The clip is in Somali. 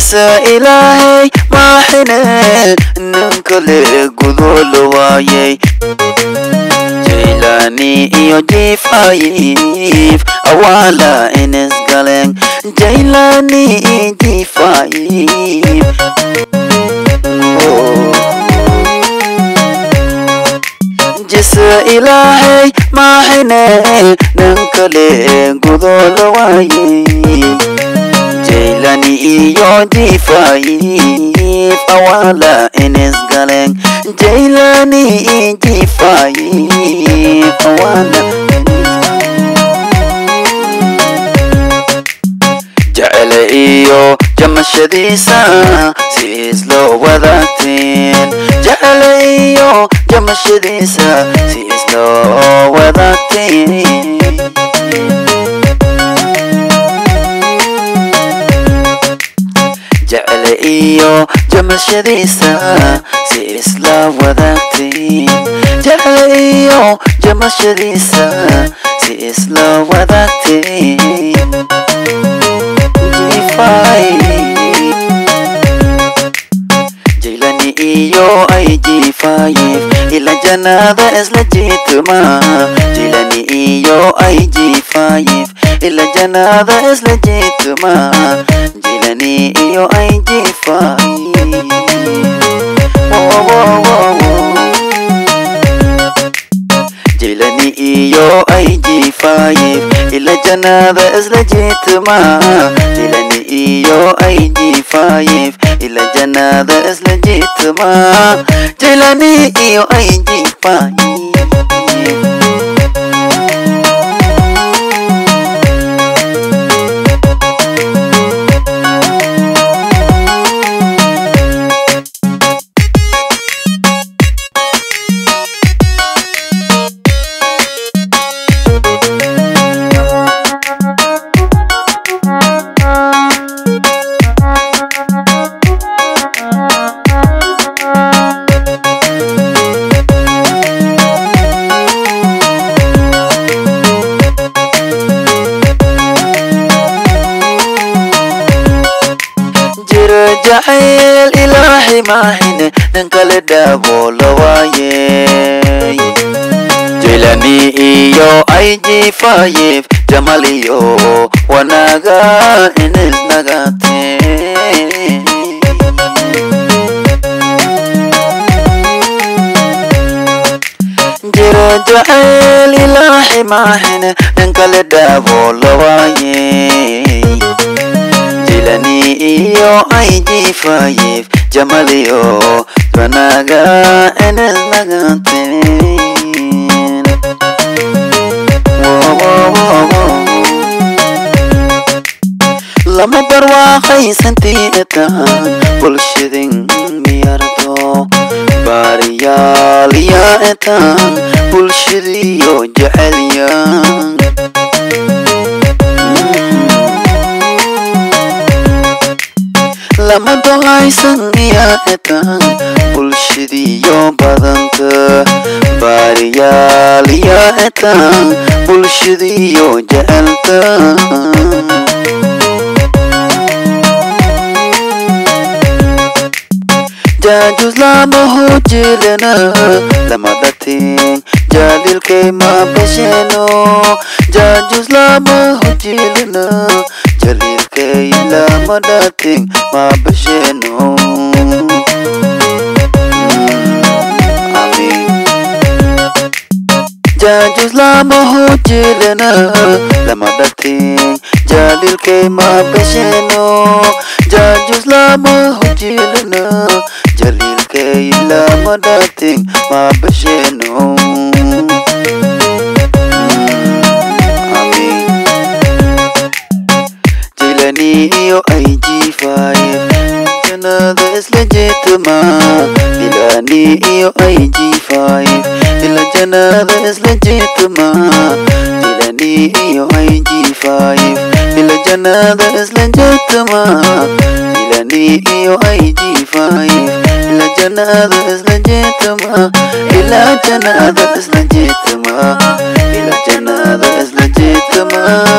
jisa ilaahay maaxine nin kale gudoo la waayay jaylani iyo jifaayif awaala ines galeen jaylani jifaayif jisa ilaahay maaxine nin kale gudoo la waayay jaylani iyo jifaayif awaala ines galeen jaylani jifaayif awaala jecele iyo jamashadiisa si isloo wadaagteen jecele iyo jamashadiisa si isloo wadaagteen jecele iyo jamashadiisa si isla wadaagteen jecele iyo jamashadiisa si isla wadaagteen jifay jaylani iyo ay jifayif ila janaada isla jiituma jaylani iyo ay jifayif ila janaada isla jiituma jaylani iyo ay jifayif jaylani iyo ay jifayif ila janaada isla jiituma jaylani iyo ay jifayif ila janaada isla jiituma jaylani iyo ay jifayif jiro jacayl ilaahay maahine nin kale dhaabo la waayey jaylani iyo ay jifayif jamal iyo wanaaga inisnagateen jiro jacayl ilaahay maahine nin kale dhaabo la waayey jilani iyo ay jifayif jamal iyo wanaaga inisnagateen lama barwaaqaysantii etaan bulshadin miyardo baariyaal yaa etaan bulshadiyo jecelyan lama dolaysan miyaa etaan bulshadiyo badanta baariyaal yaa etaan bulshadiyo jecelta jaajus lama hojilena lama dhatin jalilkay ma besheno jaajus lama hojilena jalilkay lama dhatin ma besheno jaajus lama hojilena lama dhatin jalilkay ma besheno jaajus lama hojilena jalilkay lama dhatin ma besheno jilani iyo ay jifaye janada isla jeetama dilani iyo ay jifaye ila janada isla jeetama dilani iyo ay jifaye ila janada isla jeetama dilani iyo ay jifaye ila janada isla jeetama ila janada isla jeetama ila janada isla jeetama